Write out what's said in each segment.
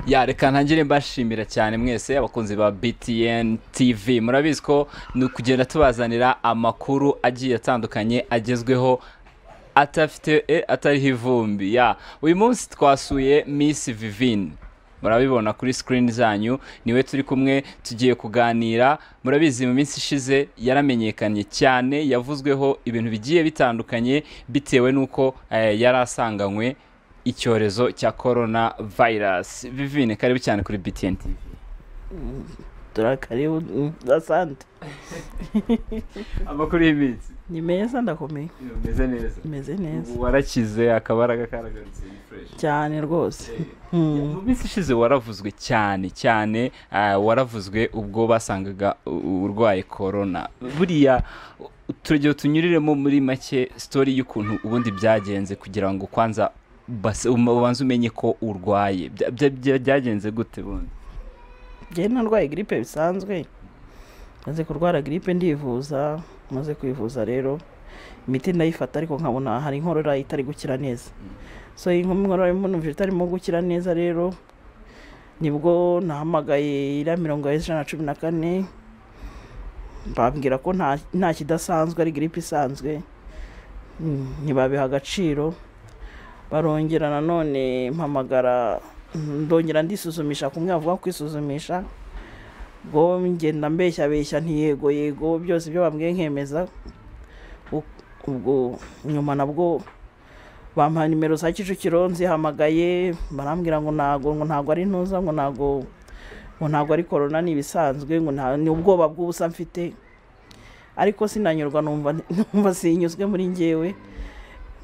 ya reka ntangire mbashimira cyane mwese abakunzi ba btn tv murabizi ko ni ukugenda tubazanira amakuru agiye atandukanye agezweho atafite e, atariho ivumbi ya uyu munsi twasuye miss vivine murabibona kuri sikirini zanyu niwe turi kumwe tugiye kuganira murabizi mu minsi ishize yaramenyekanye cyane yavuzweho ibintu bigiye bitandukanye bitewe n'uko eh, yari asanganywe icyorezo cya korona vayirasi vivine karibu cyane kuri btn TV. turakaribu mm, asante amakuru y'iminsi ni meza ndakomeye umeze neza imeze neza ubu warakize akabaraga karagarutse ni fureshi cyane rwose mu minsi ishize waravuzwe cyane cyane ah, waravuzwe ubwo basangaga u- urwaye korona buriya u- turagero tunyuriremo muri make sitori y'ukuntu ubundi byagenze kugira ngo kwanza base- um- ubanze umenye ko urwaye Bya- bya- bya- byagenze gute bundi njyewe narwaye giripe bisanzwe maze kurwara giripe ndivuza maze kuyivuza rero imiti ndayifata ariko nkabona hari inkorora itari gukira neza so iyi nkorora irimo numva itarimo gukira neza rero nibwo nahamagaye iriya mirongo ijana na cumi na kane bambwira ko nta nta kidasanzwe ari giripe isanzwe Mm, ntibabiha agaciro barongera nanone mpamagara ndongera ndisuzumisha kumwe bavuga kwisuzumisha ngo ngenda mbeshya beshya ntiyego yego byose ibyo bambwiye nkemeza U- ubwo nyuma nabwo bampaye nimero za kicukiro nzihamagaye barambwira ngo ntago ngo ntago ari ntuza ngo ntago ngo ntago ari korona ni ibisanzwe ngo nta ni ubwoba bw'ubusa mfite ariko sinanyurwa numva numva sinyuzwe muri njyewe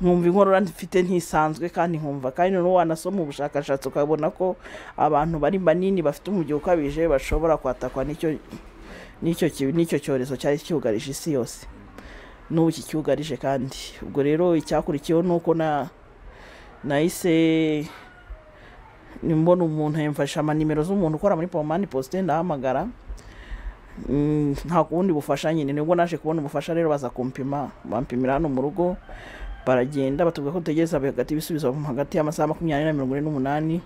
nkumva inkorora mfite ntisanzwe kandi nkumva kandi noneho wanasoma ubushakashatsi ukabona ko abantu bari banini bafite umubyibuho ukabije bashobora kwatakwa n'icyo n'icyo ki- n'icyo cyorezo cyari cyugarije isi yose n'ubu kicyugarije kandi ubwo rero icyakurikiyeho ni uko na nahise mbona umuntu yamfasha amanimero z'umuntu ukora muri pomani posite ndahamagara Mm, nta kundi bufasha nyine nibwo naje kubona ubufasha rero baza kumpima bampimira hano mu rugo baragenda batubwira ko dutegereza hagati ibisubizo hagati y'amasaha makumyabiri na mirongo ine n'umunani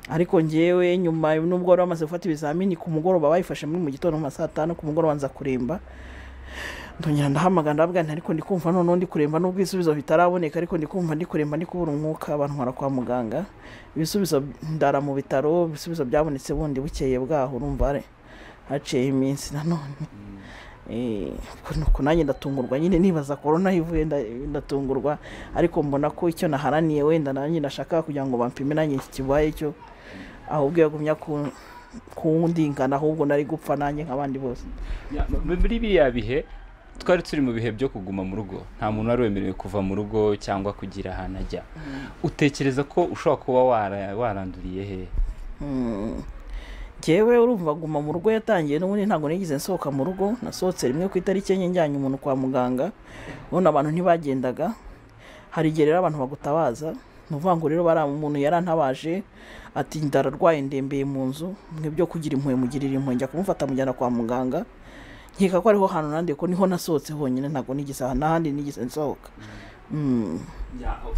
ariko njyewe nyuma nubwo wari bamaze gufata ibizamini ku mugoroba bayifashe muri mu gitondo mu ma saa tanu ku mugoroba nza kuremba ndongera ndahamagara ndabwira nti ariko ndi kumva noneho ndi kuremba nubwo ibisubizo bitaraboneka ariko ndi kumva ndi kuremba ndi kubura umwuka abantu bara kwa muganga ibisubizo ndara mu bitaro ibisubizo byabonetse bundi bukeye bwaho urumva hari- haciyeho iminsi nanone Eh, ubwo ni uko nanjye ndatungurwa nyine nibaza korona ivuye nda- ndatungurwa ariko mbona ko icyo naharaniye wenda nanjye nashaka kugira ngo bampime nanjye iki kibaye cyo ahubwo yagumya ku- kundingana ahubwo nari gupfa nanjye nk'abandi bose Ya, m- muri biriya bihe twari turi mu bihe byo kuguma mu rugo nta muntu wari wemerewe kuva mu rugo cyangwa kugira ahantu ajya utekereza ko ushobora kuba wara- waranduriye he Mm. Njyewe urumva guma mu rugo yatangiye n'ubundi ntabwo nigeze nsohoka mu rugo nasohotse rimwe ku itariki enye njyanye umuntu kwa muganga ubona abantu ntibagendaga hari igihe rero abantu bagutabaza ni ukuvuga ngo rero bariya umuntu yarantabaje ati ndararwaye ndembeye mu nzu mwebyo kugira impuhwe mugirira impuhwe njya kumufata mujyana kwa muganga nkeka ko ariho hantu nandiye ko niho nasohotse honyine ntabwo nigeze n'ahandi nigeze nsohoka Mm.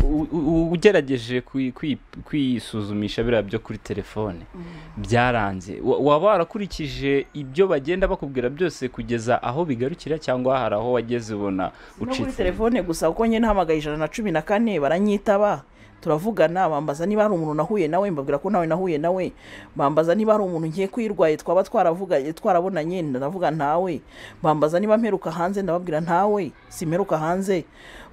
U- u- ugerageje kwi- kwi- kwisuzumisha biriya byo kuri telefone byaranze Wa- waba warakurikije ibyo bagenda bakubwira byose kugeza aho bigarukira cyangwa hari aho wageze ubona no kuri ucitse telefone gusa kuko nyine nahamagaye ijana na cumi na kane baranyitaba turavugana bambaza niba hari umuntu nahuye nawe mbabwira ko nawe nahuye nawe bambaza niba hari umuntu ngiye kwirwaye twaba twaravuganye twarabonanye ndavuga ntawe bambaza niba mperuka hanze ndababwira ntawe simperuka hanze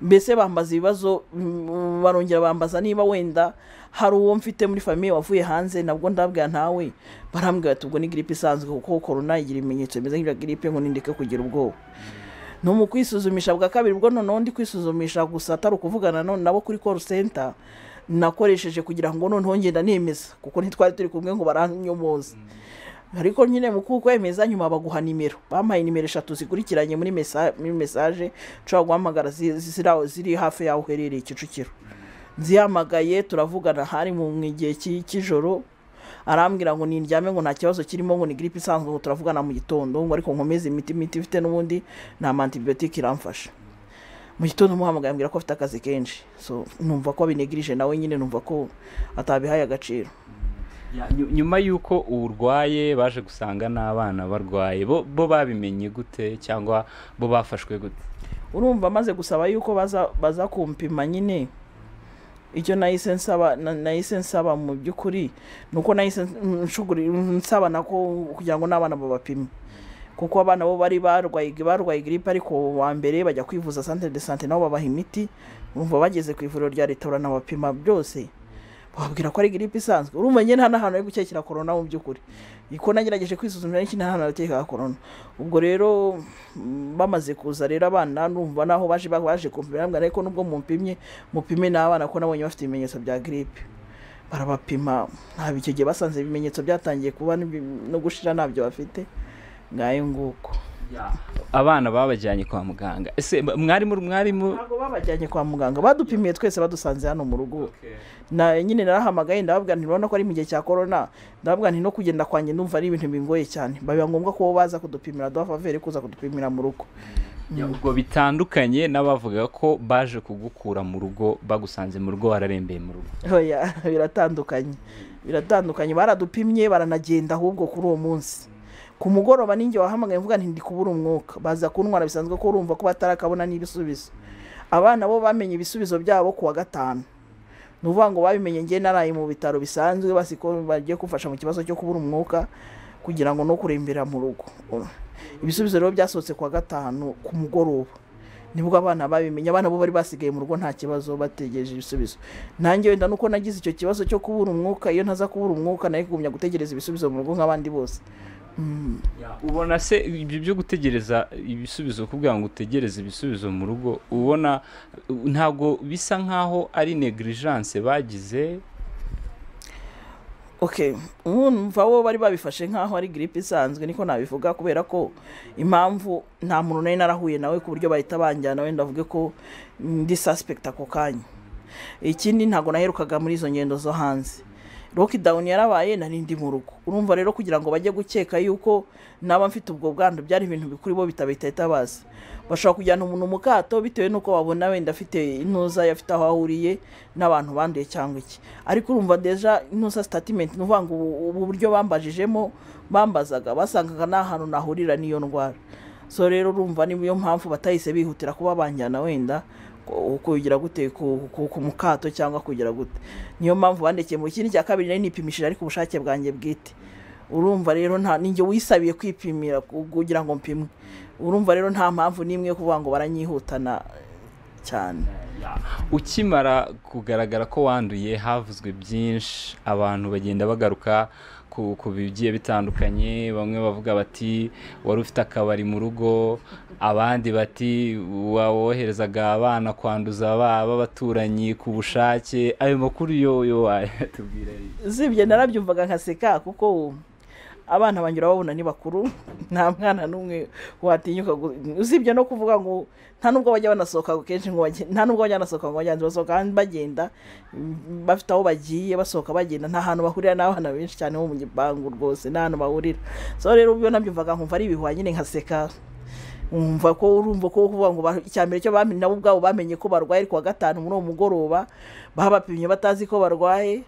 mbese bambaza ibibazo mm, barongera bambaza niba wenda hari uwo mfite muri famiye wavuye hanze nabwo ndabwira ntawe barambwira ati ubwo ni gripe isanzwe kuko korona igira ibimenyetso bimeze nk'ibya gripe ngo nindeke kugira ubwoba ni mu kwisuzumisha bwa kabiri bwo noneho ndi kwisuzumisha gusa atari ukuvugana none nabo kuri call center nakoresheje kugira ngo noneho ngenda nemeza kuko ntitwari turi kumwe ngo baranyomoza ariko nyine mu kukwemeza nyuma baguha nimero bampaye nimero eshatu zikurikiranye muri mesa- muri mesaje ushobora guhamagara zi- zi- ziri aho- ziri hafi y'aho uherereye kicukiro nzihamagaye turavugana hari mu mu gihe cy'i- cy'ijoro arambwira ngo nindyame ngo nta kibazo kirimo ngo ni gripe isanzwe ngo turavugana mu gitondo ngo ariko nkomeze imiti imiti ifite n'ubundi nta mantibiyotike iramfasha mu gitondo muhamagaye ambwira ko afite akazi kenshi so numva ko abinegirije nawe nyine numva ko atabihaye agaciro Nyu- nyuma y'uko urwaye baje gusanga n'abana barwaye bo bo babimenye gute cyangwa bo bafashwe gute urumva maze gusaba yuko baza baza kumpima nyine icyo nahise nsaba na- nahise nsaba mu by'ukuri ni uko nahise nshuguri nsaba nako kugira ngo n'abana babapime kuko abana bo bari barwaye barwaye giripe ariko wa mbere bajya kwivuza santere de sante nabo babaha imiti urumva bageze ku ivuriro rya leta baranabapima byose bababwira ko ari giripe isanzwe urumva nyine nta n'ahantu ari gukekera korona mu by'ukuri ko nagerageje kwisuzumisha n'iki nta hantu nakekaga korona ubwo rero mm, bamaze kuza rero abana numva naho baje baje kumpimira mbwa ariko nubwo mumpimye mupime n'abana ko nabonye bafite ibimenyetso bya giripe barabapima ntabwo icyo gihe basanze ibimenyetso byatangiye kuba n'ibi- no gushira ntabyo bafite ngayo nguko abana babajyanye kwa muganga ese mwarimu mwarimu ntabwo babajyanye kwa muganga badupimiye twese badusanze hano mu rugo na nyine narahamagaye ndababwira nti urabona ko ari mu gihe cya korona ndababwira nti no kugenda kwanjye ndumva ari ibintu bingoye cyane biba ngombwa ko bo baza kudupimira duha favere kuza kudupimira mu rugo Ya, ubwo bitandukanye n'abavuga ko baje kugukura mu rugo bagusanze mu rugo wararembeye mu rugo Oya, biratandukanye biratandukanye baradupimye baranagenda ahubwo kuri uwo munsi ku mugoroba ninjye wahamagaye mvuga nti ndi kubura umwuka baza kuntwara bisanzwe ko urumva ko batarakabona n'ibisubizo abana bo bamenye ibisubizo byabo ku wa gatanu ni ukuvuga ngo babimenye ngewe naraye mu bitaro bisanzwe basi ko bagiye kumfasha mu kibazo cyo kubura umwuka kugira ngo no kurembera mu rugo ibisubizo rero byasohotse ku wa gatanu ku mugoroba nibwo abana babimenye abana bo bari basigaye mu rugo nta kibazo bategereje ibisubizo nanjye wenda nuko nagize icyo kibazo cyo kubura umwuka iyo ntaza kubura umwuka nayo kugumya gutegereza ibisubizo mu rugo nk'abandi bose Mm. ubona se ibyo byo gutegereza ibisubizo kugira ngo utegereze ibisubizo mu rugo ubona uh, ntabwo bisa nkaho ari negligence bagize okay numva bo bari babifashe nk'aho ari giripe isanzwe niko nabivuga kubera ko impamvu nta muntu nari narahuye nawe ku buryo bahita banjyana wenda avuge ko ndi suspect ako kanya ikindi ntabwo naherukaga muri izo ngendo zo hanze lockdown yarabaye nari ndi mu rugo urumva rero kugira ngo bajye gukeka yuko naba mfite ubwo bwandu byari ibintu bikuri bo bitabahita bazi bashobora kujyana umuntu mu kato bitewe n'uko babona wenda afite intuza afite aho ahuriye n'abantu banduye cyangwa iki ariko urumva deja intuza sitatimenti ni ukuvuga ngo ubu ubu buryo bambajijemo bambazaga basangaga nta hantu nahurira n'iyo ndwara so rero urumva niyo mpamvu batahise bihutira kuba banjyana wenda ku- kugira gute ku- ku- ku mukato cyangwa kugira gute niyo mpamvu bandekeye mu kindi cya kabiri nari nipimishije ariko ubushake bwanjye bwite urumva rero nta ninjye wisabiye kwipimira ku- kugira ngo mpimwe urumva rero nta mpamvu n'imwe yo kuvuga ngo baranyihutana cyane ukimara kugaragara ko wanduye havuzwe byinshi abantu bagenda bagaruka ku ku bigiye bitandukanye bamwe bavuga bati wari ufite akabari mu rugo abandi bati wa- woherezaga abana kwanduza ba- b'abaturanyi ku bushake ayo makuru yo yo wayatubwira zibye narabyumvaga nkaseka kuko abana banjye urababona ni bakuru nta mwana n'umwe watinyuka gu- usibye no kuvuga ngo nta nubwo bajya banasohoka kenshi ngo bajye- nta nubwo bajya banasohoka ngo bagenzi basohoka hanze bagenda mm, bafite aho bagiye basohoka bagenda nta hantu bahurira n'abana benshi cyane bo mu gipangu rwose nta hantu bahurira so rero ubwo nabyumvaga nkumva ari ibihuha nyine nkaseka umva ko urumva ko kuvuga ngo ba- icya mbere cyo bamenye nabo ubwabo bamenye ko barwaye ku wa gatanu muri uwo mugoroba babapimye batazi ko barwaye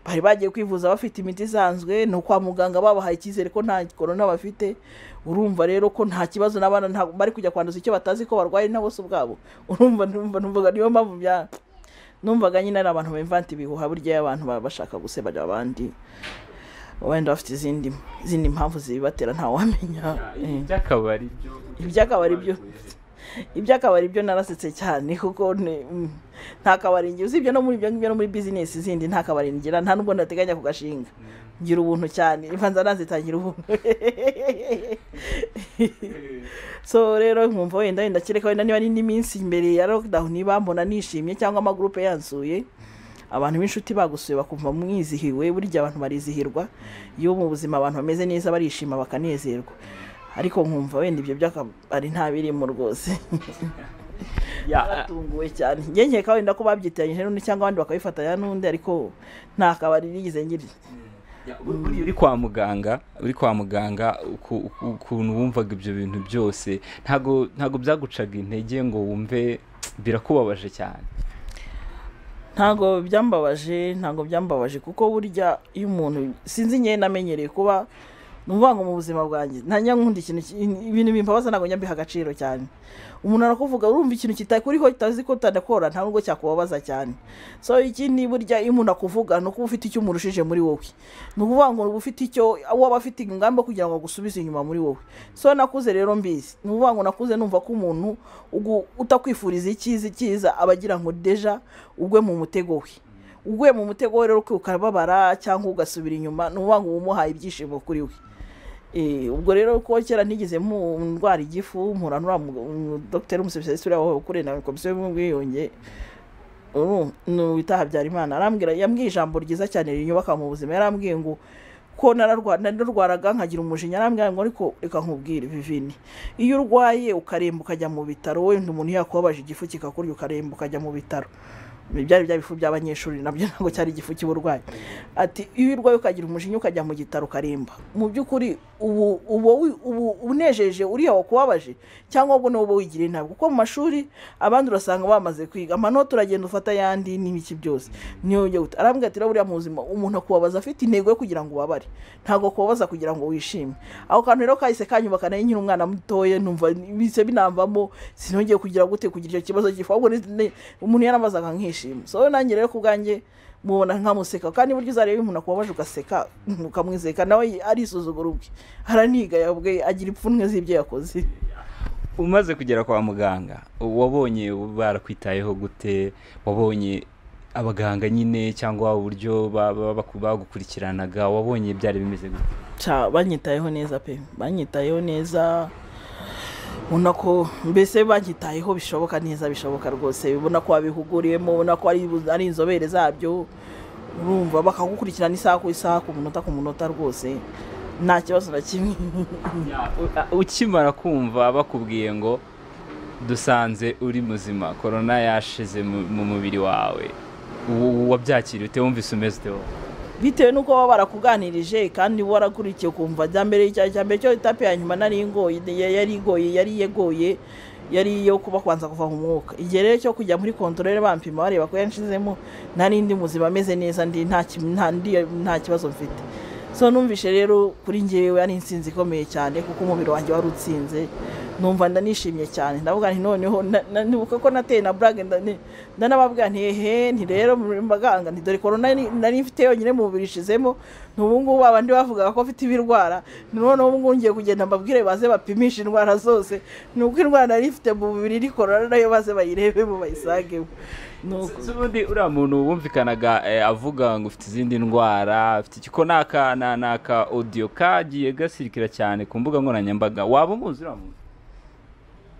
bari bagiye kwivuza bafite imiti isanzwe ni ukwa muganga babahaye icyizere ko nta korona bafite urumva rero ko nta kibazo n'abana nta- bari kujya kwanduza icyo batazi ko barwaye na bose ubwabo urumva numva numvaga niyo mpamvu bya numvaga nyine ari abantu bimvanta ibihuha burya iyo abantu baba bashaka gusebanya abandi wenda bafite izindi izindi mpamvu zibibatera ntawamenya Eh iby'akabari byo- Iby'akabari byo- iby'akabari byo narasetse cyane kuko ni- mm, nta kabari ngira usibye no muri ibyo ngibyo no muri bizinesi zindi nta kabari ngira nta nubwo ndateganya kugashinga ngira ubuntu cyane ivanza nazitangira ubuntu so rero nkumva wenda wenda kereka wenda niba ari n'iminsi mbere ya lockdown niba mbona nishimye cyangwa amagurupe yansuye abantu b'inshuti bagusuye bakumva mwizihiwe burya abantu barizihirwa iyo mu buzima abantu bameze neza barishima bakanezerwa ariko nkumva wenda ibyo by'akabari ntabirimo rwose Ya, naratunguwe cyane njye nkeka wenda ko babyitiranyije n'undi cyangwa abandi bakabifatanya n'undi ariko nta kabari nigeze ngira Ya, bur- buriya uri kwa muganga uri kwa muganga uku- uku- ukuntu wumvaga ibyo bintu byose ntago ntago byagucaga intege ngo wumve birakubabaje cyane ntabwo byambabaje ntabwo byambabaje kuko burya iyo umuntu sinzi nyine namenyereye kuba numva ngo mu buzima bwanjye ntajya nkunda ikintu ki- ibintu bimbabaza ntabwo njya mbiha agaciro cyane umuntu arakuvuga urumva ikintu kitakuriho utazi ko utadakora nta nubwo cyakubabaza cyane so ikindi burya iyo umuntu akuvuga ni ukuba ufite icyo umurushije muri wowe ni ukuvuga ngo uba ufite icyo waba afite ingamba yo kugira ngo agusubize inyuma muri wowe so nakuze rero mbizi ni ukuvuga ngo nakuze numva ko umuntu ugu- utakwifuriza icyiza icyiza aba agira ngo deja ugwe mu mutego we uguye mu mutego we rero ukababara cyangwa ugasubira inyuma ni ukuvuga ngo uba umuhaye ibyishimo kuri we Eh, ubwo rero ko kera ntigeze mu ndwara igifu mpura n'uriya mu- mu- dogiteri umusipesitisiti uriya wakorera na komisiyo y'ubwiyunge ubu ni uwita habyarimana arambwira yambwiye ijambo ryiza cyane rinyubaka mu buzima yarambwiye ngo ko nararwa- nararwaraga nkagira umujinya arambwira ngo ariko reka nkubwire vivini iyo urwaye ukaremba ukajya mu bitaro wenda umuntu yakubabaje igifu kikakurya ukaremba ukajya mu bitaro Ibi byari bya bifu by'abanyeshuri nabyo ntabwo cyari igifu cy'uburwayi ati iyo urwaye ukagira umujinya ukajya mu gitaro ukaremba mu by'ukuri ubu uba wi- ubu unejeje uriya wakubabaje cyangwa ubwo n'ubu wigiriye ntabwo kuko mu mashuri abandi urasanga bamaze kwiga amanota uragenda ufata ayandi n'ibiki byose niyo ujya guta arambwira ati rero buriya mu buzima umuntu akubabaza afite intego yo kugira ngo ubabare ntabwo akubabaza kugira ngo wishime ako kantu rero kahise kanyubaka nayo nyine umwana mutoya numva bise binamvamo sinongeye kugira gute kugira icyo kibazo gifu ahubwo ni- ni- umuntu yarambazaga nkishima so nanjye rero ku bwanjye mubona nkamuseka kandi burya uzareba umuntu akubabaje ugaseka ukamwizeka nawe arisuzugura ubwe aranigaya ubwe agira ipfunwe z'ibyo yakoze umaze kugera kwa muganga wabonye barakwitayeho gute wabonye abaganga nyine cyangwa uburyo ba- ba- baku- bagukurikiranaga wabonye byari bimeze gute Ca, banyitayeho neza pe banyitayeho neza ubona ko mbese banyitayeho bishoboka neza bishoboka rwose ubona ko wabihuguriyemo ubona ko ari ari inzobere zabyo urumva bakagukurikirana isaha ku isaha ku munota ku munota rwose nta kibazo na kimwe U- ukimara kumva bakubwiye ngo dusanze uri muzima korona yashize mu- mu mubiri wawe u- wabyakiriye ute wumvise umeze ute wowe? bitewe n'uko baba barakuganirije kandi uba warakurikiye ukumva rya mbere cya cya mbere cyo etape ya nyuma nari ingoye ya- yari igoye yari yegoye yari iyo kuba kwanza kuva mu mwuka igihe rero cyo kujya muri kontorore bampima bareba ko yanshizemo nari ndi muzima ameze neza ndi nta ki- nta ndi- nta kibazo mfite so numvishe rero kuri ngewe ari insinzi ikomeye cyane kuko umubiri wanjye wari utsinze numva ndanishimye cyane ndavuga nti noneho na- na- nibuka ko nateye na burage nda- ni- ndanababwira nti ehe nti rero muri baganga nti dore korona ni- nari mfite yonyine mu mubiri ishizemo ni ubu ngubu abandi bavugaga ko mfite ibirwara ni noneho ubu ngubu ngiye kugenda mbabwire baze bapimishe indwara zose ni uko indwara nari mfite mu mubiri iri korona nayo baze bayirebemo bayisangemo Ni uko. Si ubundi uriya muntu wumvikanaga eh, avuga ngo ufite izindi ndwara ufite iki- ko ni aka- na- ni aka odiyo kagiye gasirikira cyane ku mbuga nkoranyambaga waba umuzi uriya muntu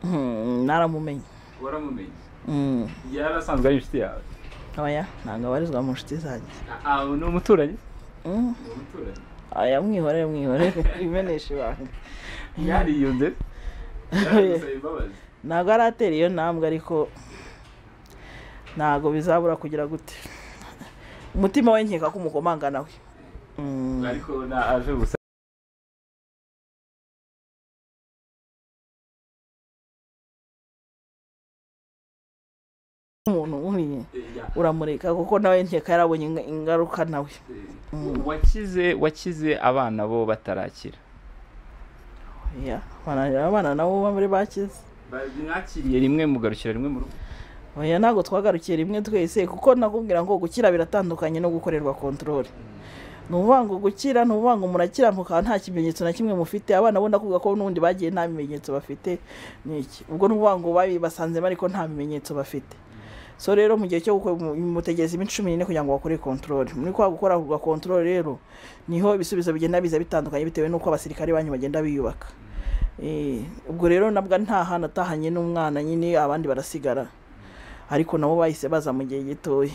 Hmm, naramumenye waramumenye Hmm, yari asanzwe ari inshuti yawe oya ntabwo abarizwa mu nshuti zanjye Ah, ni umuturanyi Hmm. ni umuturanyi aya mwihorere mwihorere imenesha ibanga yariyunze yaragusaba imbabazi ntabwo aratera iyo ntambwe ariko ntabwo bizabura kugira gute umutima we nkeka ko umukomanga nawe Mm. ariko na- aje gusa umuntu nkuriye eh, ya, uramureka kuko nawe nkeka yarabonye inga- ingaruka nawe eh, Mm. wakize wakize abana bo batarakira Ya, abana abana nabo bari bakize mwakiriye rimwe mugarukira rimwe mu rugo oya ntabwo twagarukiye rimwe twese kuko nakubwira ngo gukira biratandukanye no gukorerwa kontorore ni ukuvuga ngo gukira ni ukuvuga ngo murakira mukaba nta kimenyetso na kimwe mufite abana bo ndakuvuga ko n'ubundi bagiye nta bimenyetso bafite ni iki ubwo ni ukuvuga ngo babibasanzemo ariko nta bimenyetso bafite so rero mu gihe cyo gukora mutegereza iminsi cumi n'ine kugira ngo bakore kontorore muri kwa gukora kwa kontorore rero niho ibisubizo bigenda biza bitandukanye bitewe n'uko abasirikare banyu bagenda biyubaka Eh, ubwo rero nabwo nta hantu atahanye n'umwana nyine abandi barasigara ariko nabo bahise baza mu gihe gitoya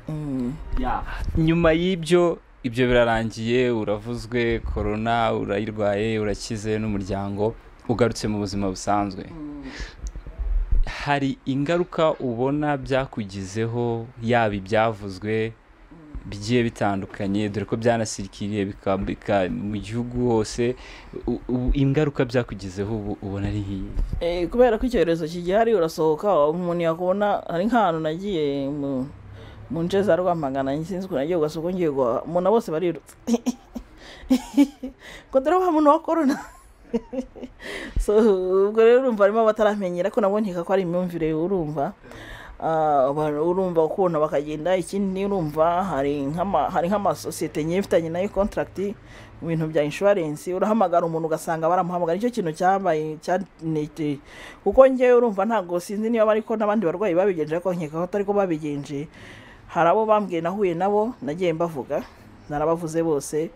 Mm. Ya. nyuma y'ibyo ibyo birarangiye uravuzwe korona urayirwaye urakize n'umuryango ugarutse mu buzima busanzwe hari ingaruka ubona byakugizeho yaba ibyavuzwe bigiye bitandukanye dore ko byanasirikiriye bika- bika- mu gihugu hose U- u- ingaruka byakugizeho ubu ubona ari iyi Eh, kubera ko icyorezo kigihari urasohoka umuntu yakubona hari nk'ahantu nagiye mu mu nce za rwamagana sinzi ukuntu nagiye ugasoko ngiye guhaha umuntu bose barirutse ngo dore wa muntu wa korona so ubwo rero urumva harimo abataramenyera ko nabo nkeka ko ari imyumvire urumva Ah, abantu urumva ukuntu bakagenda ikindi urumva hari nk'ama- hari nk'amasosiyete nyifitanye nayo kontaragiti mu bintu bya inshuwarensi urahamagara umuntu ugasanga baramuhamagara nicyo kintu cyabaye cyanete kuko njyewe urumva ntabwo sinzi niba ariko n'abandi barwayi babigenje ariko nkeka ko atari ko babigenje hari abo bambwiye nahuye nabo nagiye mbavuga narabavuze bose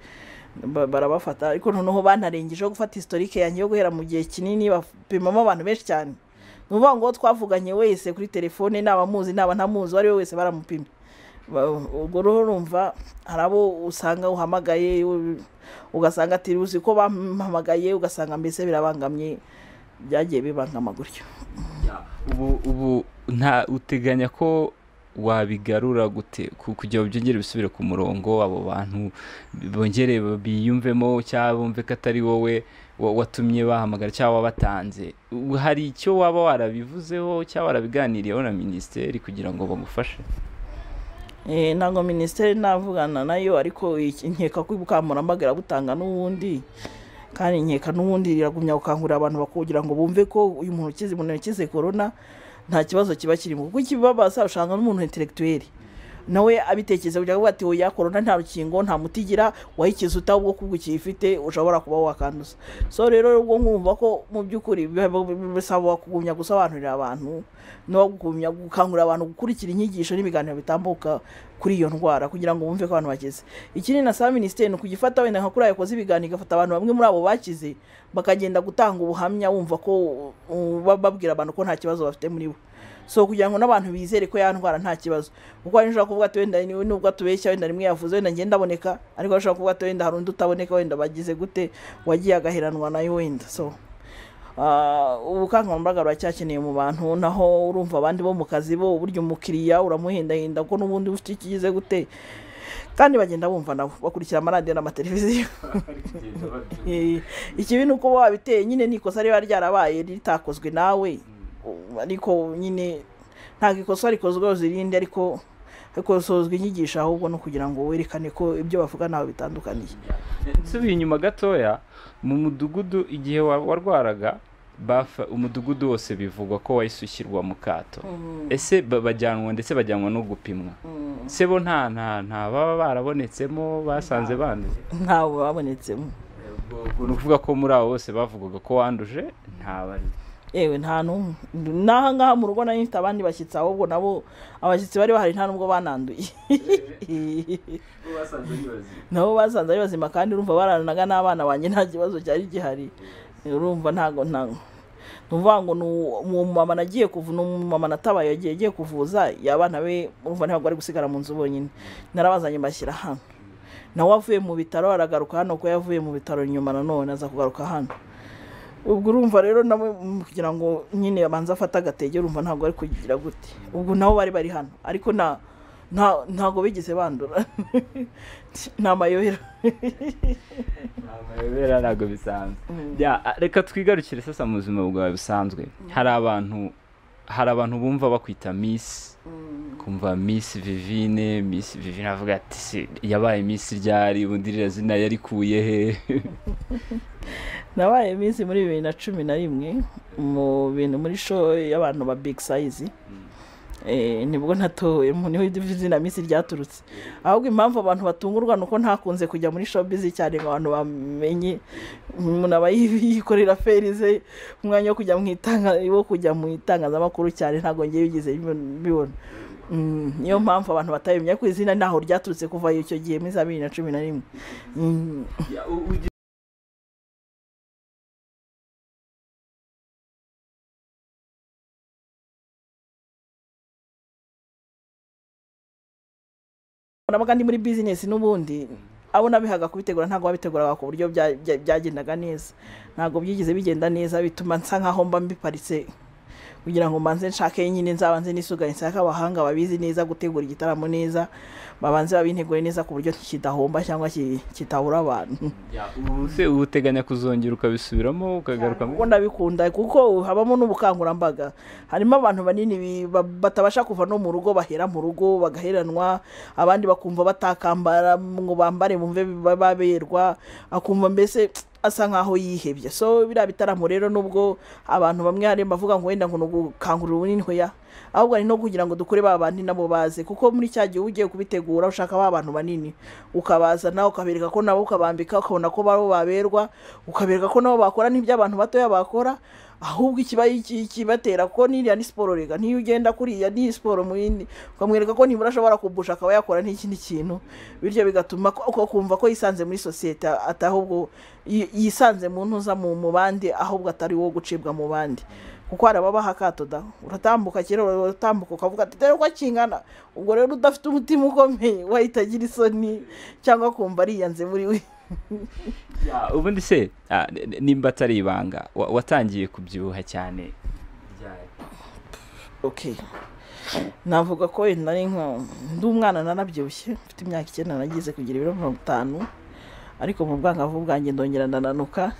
ba- barabafata ariko noneho banarengejeho gufata historike yanjye yo guhera mu gihe kinini bapimamo abantu benshi cyane ni ukuvuga ngo uwo twavuganye wese kuri telefone naba muzi naba ntamuzi uwo ari we wese baramupimye Ba- ubwo rero urumva hari abo usanga uhamagaye u- ugasanga ati uzi ko bampamagaye ugasanga mbese birabangamye byagiye bibangama gutyo ubu ubu nta uteganya ko wabigarura gute ku- kugira ngo byongere bisubire ku murongo abo bantu bongere biyumvemo cyangwa bumve ko atari wowe wa- watumye bahamagara cyangwa wabatanze U- hari icyo waba warabivuzeho cyangwa warabiganiriyeho na minisiteri kugira ngo bagufashe Eh, ntabwo minisiteri navugana nayo ariko iki- nkeka ko ubukangurambaga irabutanga n'ubundi kandi nkeka n'ubundi iragumya gukangurira abantu kugira ngo bumve ko uyu muntu ukize umuntu yakize korona nta kibazo kiba kirimo kuko ikibabaza usanga n'umuntu intelektuweli nawe abitekereza kugira ngo avuge ati oya korona nta rukingo nta muti igira wayikiza utabwo kubwo ukiyifite ushobora kuba wakanduza so rero ubwo nkumva ko mu by'ukuri biba- biba- bisaba kugumya gusobanurira abantu no kugumya gukangurira abantu gukurikira inyigisho n'ibiganiro bitambuka kuri iyo ndwara kugira ngo bumve ko abantu bakize ikindi nasaba minisiteri ni ukugifata wenda nka kuriya yakoze ibiganiro igafata abantu bamwe muri abo bakize bakagenda gutanga ubuhamya wumva ko uh, ba- babwira abantu ko nta kibazo bafite muri bo so kugira ngo n'abantu bizere ko ya ndwara nta kibazo kuko hari ushobora kuvuga ati wenda ni- nubwo atubeshya wenda rimwe yavuze wenda ngenda aboneka ariko ushobora kuvuga ati wenda hari undi utaboneka wenda bagize gute wagiye agaheranwa nayo wenda so Ah, ubukangurambaga buracyakeneye mu bantu naho urumva abandi bo mu kazi bo burya umukiriya uramuhendahenda ko n'ubundi ufite ikigize gute kandi bagenda bumva nabo bakurikira amaradiyo n'amateleviziyo Eh, ikibi ni uko wabiteye nyine n'ikosa riba ryarabaye ritakozwe nawe u- ariko nyine ntabwo ikosa rikozwe zirinde ariko hakozwe inyigisho ahubwo no kugira ngo werekane ko ibyo bavuga ntawe bitandukaniye nsubiye inyuma gatoya mu mudugudu igihe wa- warwaraga bafa umudugudu wose bivugwa ko wahise ushyirwa mu kato ese ba- bajyanwa ndetse bajyanwa no gupimwa se bo nta nta nta baba barabonetsemo basanze banduye ntawe babonetsemo ubwo ni ukuvuga ko muri abo bose bavugaga ko wanduje ntabari yewe nta n'umwe n'aha ngaha mu rugo nari mfite abandi bashyitsi ahubwo nabo abashyitsi bari bahari nta n'ubwo bananduye nabo basanze ari bazima kandi urumva baranaga n'abana banjye nta kibazo cyari gihari urumva ntago ntago ni ukuvuga ngo ni uwo mumama nagiye kuvu ni umumama natabaye yagiye agiye kuvuza abana be urumva ntabwo ari gusigara mu nzu bonyine narabazanye mbashyira hano nawe avuye mu bitaro aragaruka hano kuko yavuye mu bitaro nyuma nanone aza kugaruka hano ubwo urumva rero nawe mm, kugira ngo nyine abanze afate agatege urumva ntabwo ari kugira gute ubwo nabo bari bari hano ariko nta nta- ntabwo bigeze bandura ni amayobera amayobera ntabwo bisanzwe Ya, a- reka twigarukire sasa mu buzima bwawe busanzwe hari abantu hari abantu bumva bakwita misi kumva miss vivine miss vivine avuga ati "Se, yabaye miss ryari ubundi ririya zina yarikuye he nabaye iminsi muri bibiri na cumi na rimwe mu bintu muri show y'abantu ba big size Eh, nibwo natowemo niho izina minsi ryaturutse ahubwo impamvu abantu batungurwa ni uko ntakunze kujya muri showbiz cyane ngo abantu bamenye umuntu aba yi- yikorera feri ze umwanya wo kujya mu itanga wo kujya mu itangazamakuru cyane ntabwo ngiye bigize bibo- bibona Mm, niyo mpamvu abantu batabimenya ko izina ntaho ryaturutse kuva icyo gihe muri za bibiri na cumi na rimwe Mm, nabaga ndi muri bizinesi n'ubundi abo nabihaga kubitegura ntabwo babiteguraga ku buryo bya- bya- byagendaga neza ntabwo byigeze bigenda neza bituma nsa nkaho mba mbiparitse kugira ngo mbanze nshake nyine nzabanze nisuganye nshake abahanga babizi neza gutegura igitaramo neza babanze babintegure neza ku buryo kidahomba cyangwa ki- kitabura abantu ubu se uba uteganya kuzongera ukabisubiramo ukagaruka kuko ndabikunda kuko habamo n'ubukangurambaga harimo abantu banini bi- ba- batabasha kuva no mu rugo bahera mu rugo bagaheranwa abandi bakumva batakambara ngo bambare bumve ba- baberwa akumva mbese asa nkaho yihebye so biriya bitaramo rero nubwo abantu bamwe hari bavuga ngo wenda ngo ni ugukangurira ubunini hoya ahubwo ari no kugira ngo dukure ba bandi nabo baze kuko muri cya gihe uba ugiye kubitegura ushaka ba bantu banini ukabazana ukabereka ko nabo ukabambika ukabona ko babo baberwa ukabereka ko nabo bakora n'ibyo abantu batoya bakora ahubwo ikiba iki- ikibatera ko n'iriya ni siporo rega niyo ugenda kuriya ni siporo mu yindi ukamwereka ko nibura ashobora kubusha akaba yakora n'ikindi kintu bityo bigatuma ko ko kumva ko yisanze muri sosiyete ata- ahubwo yi- yisanze mu ntuza mu mu bandi ahubwo atari wo gucibwa mu bandi kuko hari ababaha akato da uratambuka kera uratambuka ukavuga ati dore uko akingana ubwo rero udafite umutima ukomeye wahita agira isoni cyangwa kumva ariyanze muri we Ya, ubundi se ah, n- n- nimba atari ibanga wa- watangiye kubyibuha cyane okay navuga ko wenda ari nka ndi umwana narabyibushye mfite imyaka icyenda nagize kugira ibiro mirongo itanu ariko mu bwangavu bwanjye ndongera ndananuka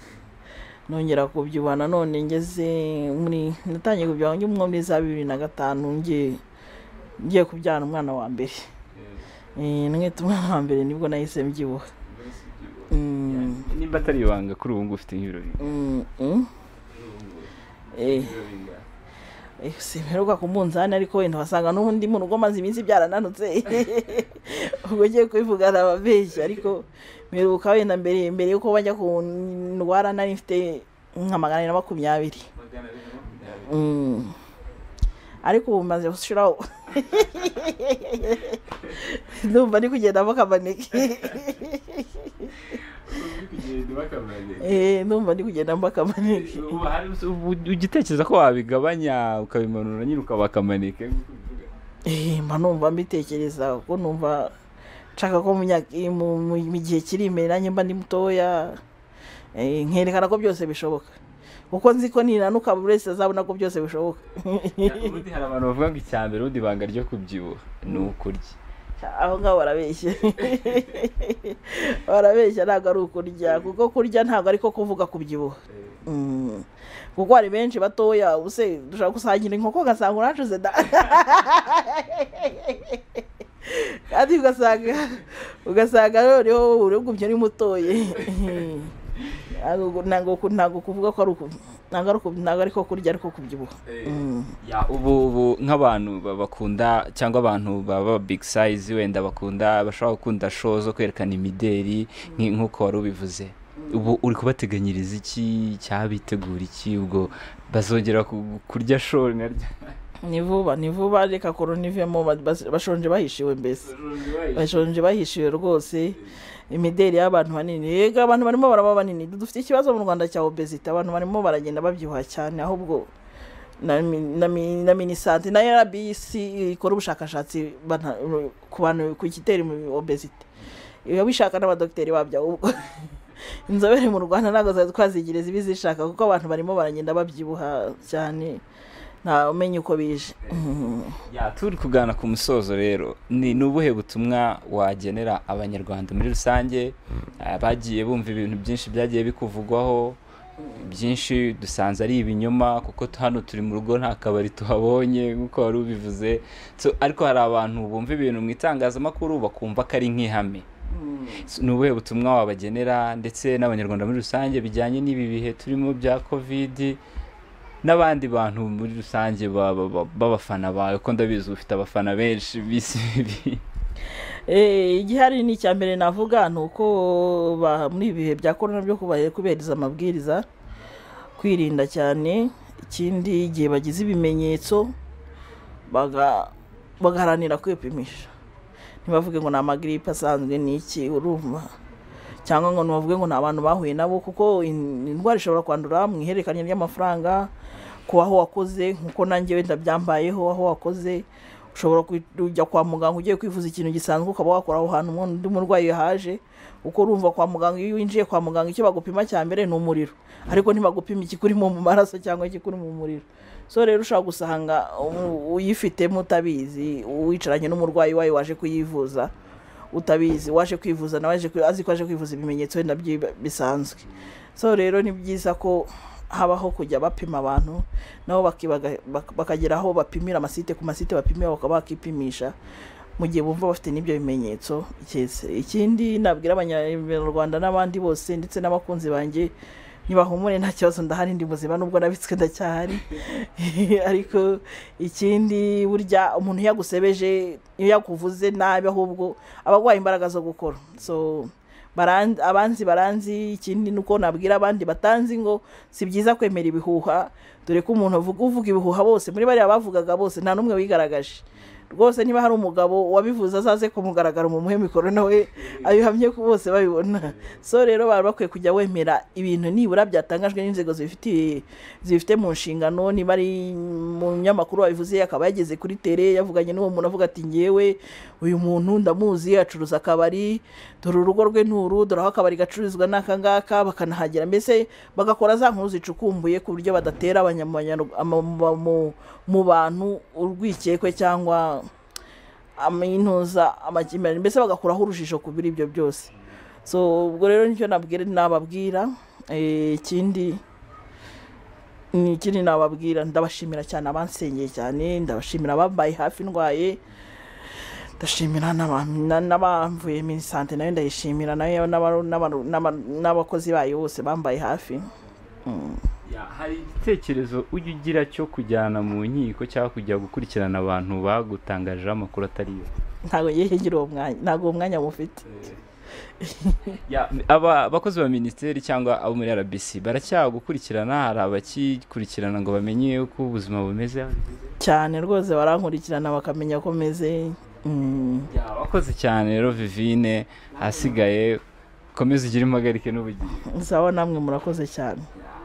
nongera kubyibuha nanone ngeze muri natangiye kubyibuha ngi umwe muri za bibiri na gatanu ngiye ngiye kubyara umwana wa mbere Eh, mwita umwana wa mbere nibwo nahise mbyibuha Mm, nimba atari ibanga kuri ubu ngubu ufite nk'ibiro bingahe? mm, mm. Eh. Eh, si mperuka ku munzani ariko wenda wasanga n'ubundi mu rugo maze iminsi byarananutse ubwo ngiye kubivuga arababeshya ariko mperuka wenda mbere mbere yuko bajya ku ndwara nari mfite nka magana abiri na makumyabiri Mm. ariko ubu maze gushiraho ndumva ari kugendamo akamaneke Eh, ndumva ndi kugendamo akamaneke Ubu hari- ubu ugitekereza ko wabigabanya ukabimanura nyine ukaba akamaneke nk'uko ubivuga? Eh, mba numva mbitekereza kuko numva nshaka ko mu myaka- mu- mu- mu gihe kiri imbere nanjye mba ndi mutoya Eh, nkerekana ko byose bishoboka kuko nzi ko ninanuka buri wese azabona ko byose bishoboka Ya, ubundi hari abantu bavuga ngo icya mbere ubundi ibanga ryo kubyibuha ni ukurya aho ngaho barabeshya barabeshya ntabwo ari ukurya kuko kurya ntabwo ariko kuvuga kubyibuha Mm. kuko hari benshi batoya ubuse dushobora gusangira inkoko ugasanga uracuze da kandi ugasanga ugasanga noneho urugumye ari mutoye Ntabwo- ntabwo ntabwo kuvuga ko ari uku- ntabwo ari uku- ntabwo ariko kurya ariko kubyibuha Mm. Ya, ubu ubu nk'abantu ba- bakunda cyangwa abantu baba big size wenda bakunda bashobora gukunda show zo kwerekana imideri nk- nk'uko wari ubivuze ubu uri kubateganyiriza iki cyaba bitegura iki ubwo bazongera ku- kurya show naryo ni vuba ni vuba reka korona ivemo ba- bas- bashonje bahishiwe mbese bashonje bahishiwe rwose imideri y'abantu banini yego abantu barimo baraba banini dufite ikibazo mu rwanda cya obezite abantu barimo baragenda babyibuha cyane ahubwo na mi- na mi- na minisante na rbc ikora ubushakashatsi bana- ku bantu ku gitera mu obezite biba bishaka n'abadogiteri babyo ahubwo inzobere mu rwanda ntabwo zari twazigire zibi zishaka kuko abantu barimo baragenda babyibuha cyane nta umenya uko bije Mhm. ya turi kuganira ku musozo rero ni ni ubuhe butumwa wagenera abanyarwanda muri rusange Ah, bagiye bumva ibintu byinshi byagiye bikuvugwaho byinshi dusanze ari ibinyoma kuko tu- hano turi mu rugo nta kabari tuhabonye nk'uko wari ubivuze So, ariko hari abantu bumva ibintu mu itangazamakuru bakumva ko ari nk'ihame So, ni ubuhe butumwa wabagenera ndetse n'abanyarwanda muri rusange bijyanye n'ibi bihe turimo bya kovidi n'abandi bantu muri rusange ba- ba- ba- b'abafana bawe ko ndabizi ufite abafana benshi bisi Eh, igihari ni icya mbere navuga ni uko ba- muri ibi bihe bya korona byo kuba- kubahiriza amabwiriza kwirinda cyane ikindi igihe bagize ibimenyetso baga- bagaharanira kwipimisha ntibavuge ngo ni amagiripe asanzwe ni iki urumva cyangwa ngo ntibavuge ngo ni abantu bahuye nabo kuko in- indwara ishobora kwandura mu ihererekanya ry'amafaranga ku aho wakoze nkuko nanjye wenda byambayeho aho wakoze ushobora kujya kwa muganga ugiye kwivuza ikintu gisanzwe ukaba wakora aho hantu undi murwayi yahaje uko urumva kwa muganga iyo winjiye kwa muganga icyo bagupima cya mbere ni umuriro ariko ntibagupima ikikurimo mu maraso cyangwa ikikuri mu muriro so rero ushobora gusanga u- uyifitemo utabizi uwicaranye n'umurwayi wayo waje kuyivuza utabizi waje kwivuza nawe aje kwi- azi ko aje kwivuza ibimenyetso wenda byi- bisanzwe so rero ni byiza ko habaho kujya bapima abantu nabo bakibaga- bak- bakagera aho bapimira amasite ku masite bapimira bakaba bakipimisha mu gihe bumva bafite n'ibyo bimenyetso ikese ikindi nabwira abanyarwanda n'abandi bose ndetse n'abakunzi banjye ntibahumure nta kibazo ndahari ndi muzima nubwo nabitswe ndacyahari ariko ikindi burya umuntu iyo yagusebeje iyo yakuvuze nabi ahubwo aba arwaye imbaraga zo gukora so baran- abanzi baranzi ikindi ni uko nabwira abandi batanzi ngo si byiza kwemera ibihuha dore ko umuntu avuga uvuga ibihuha bose muri bariya bavugaga bose nta n'umwe wigaragaje rwose niba hari umugabo wabivuze azaze kumugaragara umuhe mikoro nawe abihamye ko bose babibona so rero baba bakwiye kujya wemera ibintu nibura byatangajwe n'inzego zibifitiye zibifite mu nshingano niba ari mu nyamakuru wabivuze akaba yageze kuri tere yavuganye n'uwo muntu avuga ati ngewe uyu muntu ndamuzi acuruza akabari dore urugo rwe ni uru dore aho akabari gacururizwa n'aka ngaka bakanahagera mbese bagakora za nkuru zicukumbuye ku buryo badatera abanyamanyarw- ama- mu- mu- mu bantu urwikekwe cyangwa amintuza amakimbirane mbese bagakuraho urujijo ku biri ibyo byose so ubwo rero nicyo nabwira nababwira Eh, ikindi ni ikindi nababwira ndabashimira cyane abansengeye cyane ndabashimira abambaye hafi ndwaye ndashimira n'aba- na- n'abamvuye muri sante nayo ndayishimira nayo n'aba- n'aba- n'aba- n'abakozi bayo bose bambaye hafi Ya, hari igitekerezo ujya ugira cyo kujyana mu nkiko cyangwa kujya gukurikirana abantu bagutangajeho amakuru atari yo ntabwo ngiye ngira uwo mwanya ntabwo uwo mwanya mufite Ya, aba abakozi ba minisiteri cyangwa abo muri rbc baracyagukurikirana hari abakikurikirana ngo bamenye uko ubuzima bumeze cyane rwose barankurikirana bakamenya ko meze mm, Ya, wakoze cyane rero vivine ahasigaye komeza ugire impagarike n'ubugingo sawa namwe murakoze cyane Ya,